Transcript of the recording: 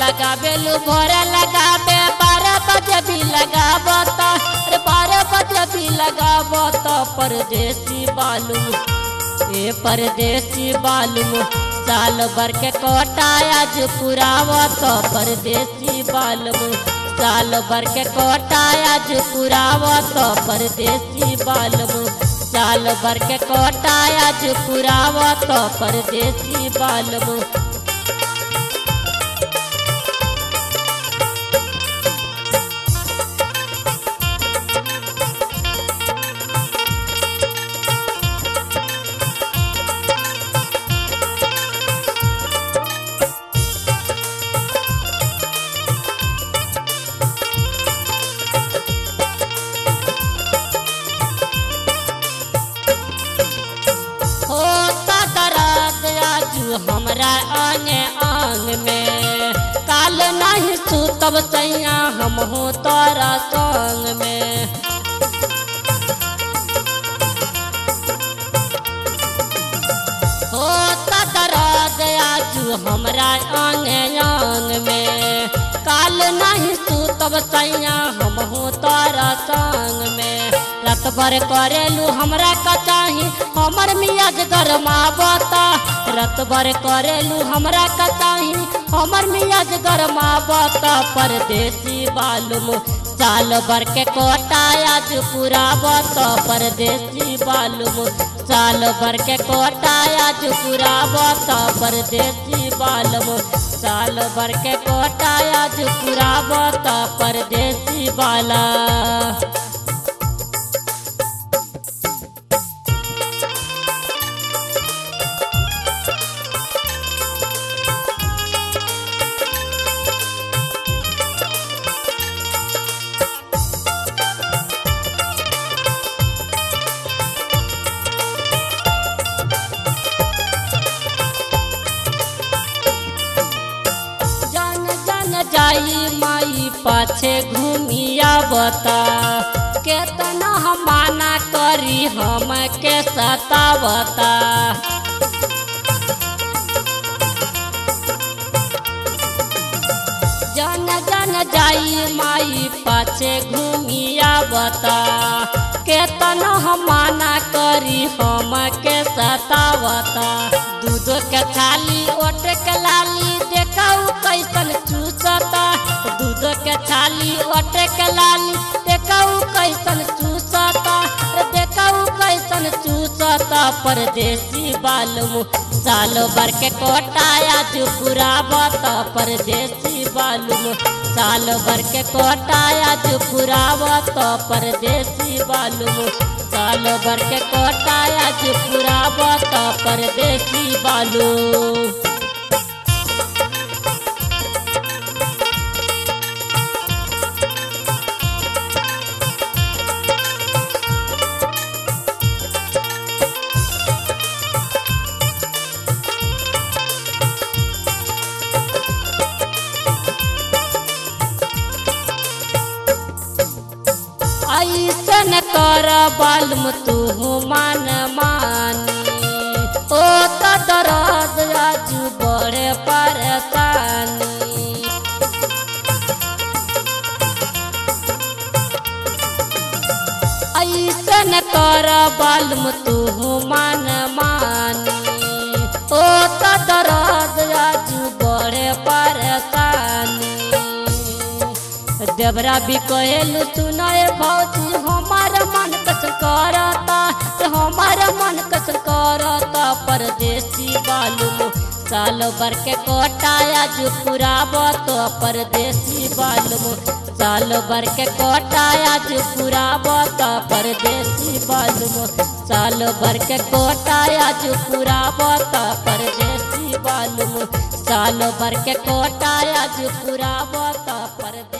लगाबेलू भोर लगाबे बारह बजे भी लगाबत रे बारह बजे भी लगाबत परदेसी बालू ए परदेसी बालू साल भर के कोटा आज पुरावत परदेसी बालू साल भर के कोटा आज पुरावत परदेसी बालू साल भर के कोटा आज पुरावत परदेसी बालू होता दर्द आजू हमरा आने आंग में काल नहीं सुतब सैया हम हो तोरा संग में होता दर्द आजू हमरा आंगे आंग में काल नहीं सुतब सैया हम हो तोरा संग में रात भर करेलू हमरा कचाही हमर मियाज गरमावता रात भर करेलू हमरा कचाही हमर मियाज गरमावता परदेसी बालू साल भर के कोटा आज पुरावत परदेसी बालू साल भर के कोटा आज पुरावत परदेसी बालू साल भर के कोटा आज पुरावत परदेसी बाला जन जन जाई माई पाछे घूमिया बता केतना हम माना करी हम के सतावता जन जन जाई माई पाछे घूमिया बता केतना हम माना करी हम के सतावता दूध के थाली ओट के लाली देखाऊ कैसन चूसता दूध के थाली ओट के लाली देखाऊ कैसन चूसता देखाऊ कैसन चूसता परदेसी बालू साल भर के कोटा आज पुरावत परदेसी बालू साल भर के कोटा आज पुरावत परदेसी बालू साल भर के कोटा आज पुरावत परदेसी बालू ऐसन कर बालम तू मान मानी ओ त दर्द आज बड़े परेशानी ऐसन कर बालम तू मान मानी ओ त दर्द आज बड़े परेशानी देवरा भी कहेलू सुनाए भौजी हमार मन कस करता हमार मन कस करता परदेसी बालू साल भर के कोटा आज पुरावत परदेसी बालू साल भर के कोटा आज पुरावत परदेसी बालू साल भर के कोटा आज पुरावत परदेसी बालू साल भर के कोटा आज पुरावत परदेसी